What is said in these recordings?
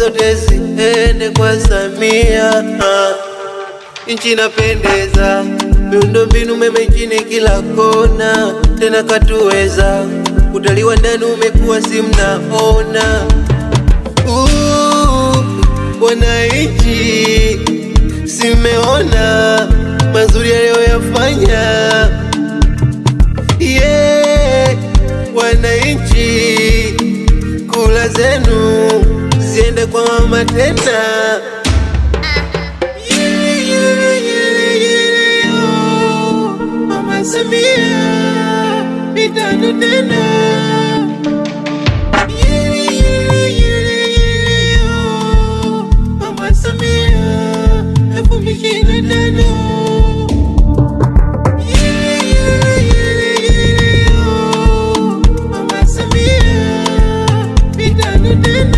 zote ziende kwa Samia. Ah, Nchi inapendeza, miundombinu mema nchini kila kona, tena katuweza. Utalii wa ndani umekuwa si mnaona. Uh, Wananchi simeona mazuri aliyoyafanya. Yeah, wananchi kula zenu ziende kwa mama tena. Yele, yele, yele, yele, yo. Mama Samia mitano tena. Yele, yele, yele, yele, yo. Mama Samia elfu mbili ishirini na tano. Yele, yele, yele, yele, yo. Mama Samia mitano tena.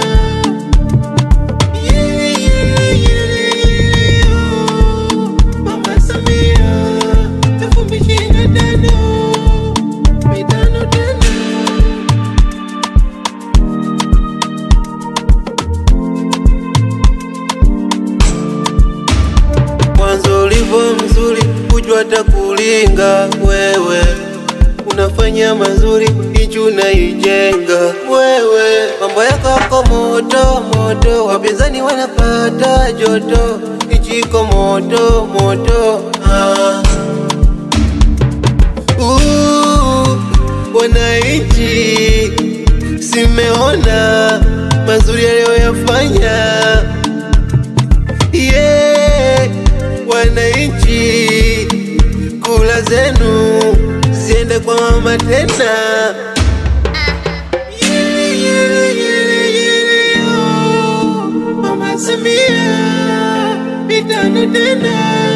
Yele, yele, yele, yele, yo. Mama Samia elfu mbili ishirini na tano. Mitano tena. Mwanzo ulivyo mzuri, kujua hata kulinga wewe, unafanya mazuri, nchi unaijenga wewe. Mambo yako yako moto moto, wapinzani wanapata joto, nchi iko moto moto. Ah. Uh, wananchi simeona mazuri aliyoyafanya yeah, wananchi kula zenu ziende kwa mama tena. Yele, yele, yele, yele, yo. Mama Samia mitano tena.